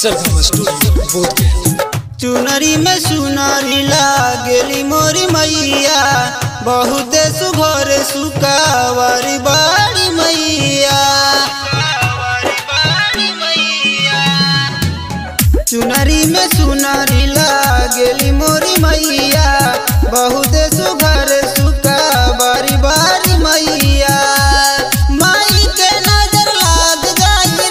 सरगम studio बोध गया चुनरी में सुनरी लागेली मोरी मैया बहुत सुघर सुकावरी बाड़ी मैया चुनरी में सुनरी लागेली मोरी मैया बहुत सुघर सुकावरी बाड़ी मैया माई के नजर लाग जाई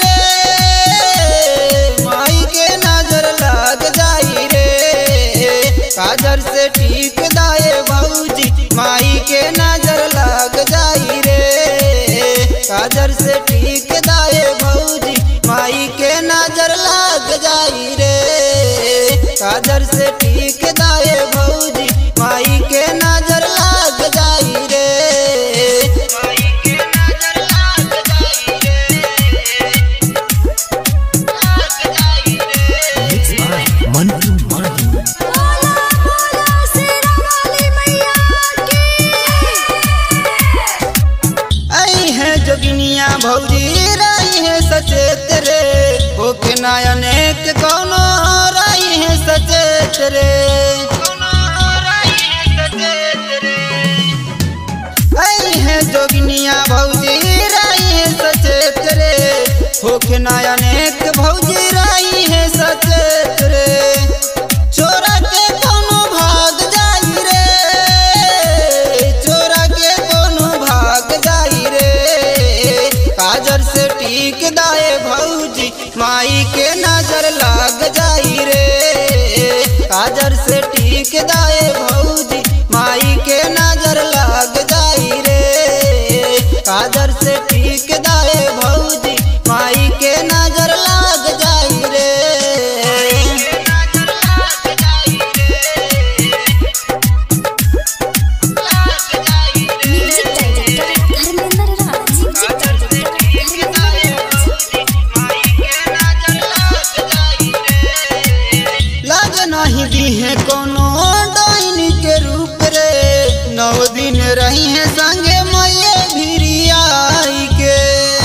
रे माई के नजर लाग जाई रे काजर से ठीक दाए भौजी माई के नजर लाग जाई रे काजर से ठीक दाए भौजी माई के नजर लाग जाई रे काजर से ठीक दाए भौजी माई के नजर लाग जाई रे माई के नजर लाग जाई रे लाग जाई रे मंटू माही बोला बोला शेरा वाली मैया की आई है जोगिनिया भौजी रही है सचेत रे ओके नायनेक कौनो रही है सचेत रे आई है जोगिनिया भौजी रही है सचेत रे होके नायनेक भौजी रही है सचेत रे चोरा के कोनो भाग जाई रे चोरा के कोनो भाग जाई रे काजर से टीक दाए भौजी माई के नजर लाग जाई रे काजर से टीक दाए भौजी माई के नजर लाग जाई रे काजर से टीक दाए भौजी माई के नजर लाग जाई रे music director Dharmendra Raj music director Dharmendra Raj लाग नहीं दी है कोनो डाइन के रूप रे नौ दिन रही है संगे मैये भिरियाई के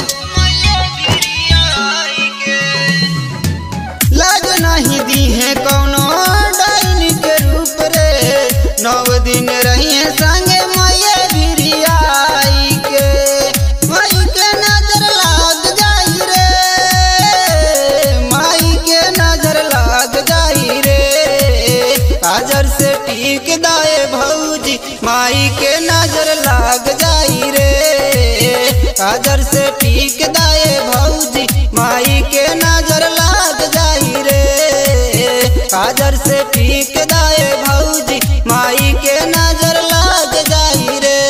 लाग नहीं दी है कोनो डाइन के रूप रे नौ दिन रही है संगे मैये भिरियाई के माई के नजर लाग जाई रे माई के नजर लाग जाई रे काजर से टीक दाए भौजी माई के नजर लाग जाई रे काजर से टीक दाए भौजी माई के नजर लाग जाई रे काजर से टीक दाए भौजी माई के नजर लाग जाई रे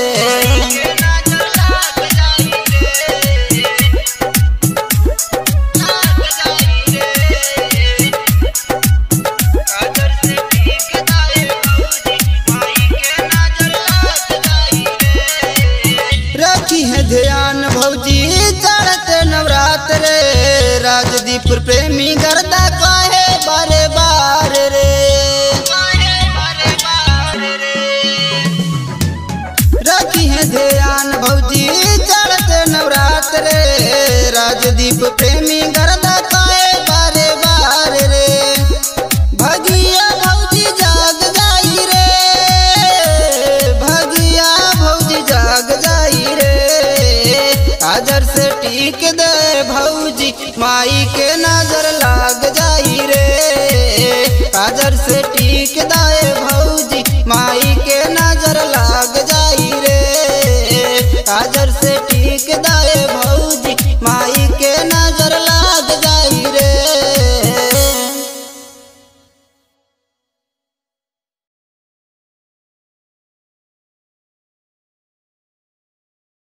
रखी है ध्यान भौजी चढ़ते नवरात्र रे राजदीप प्रेमी गर्दा काहे बारे बार रे रखी है ध्यान भौजी चढ़ते नवरात्र रे राजदीप प्रेमी गर्दा काहे बारे बार रे भगिया भौजी जाग जाई रे भगिया भौजी जाग जाई रे काजर से टीक दे भौजी माई के नजर लाग जाई रे काजर से टीक दाए भौजी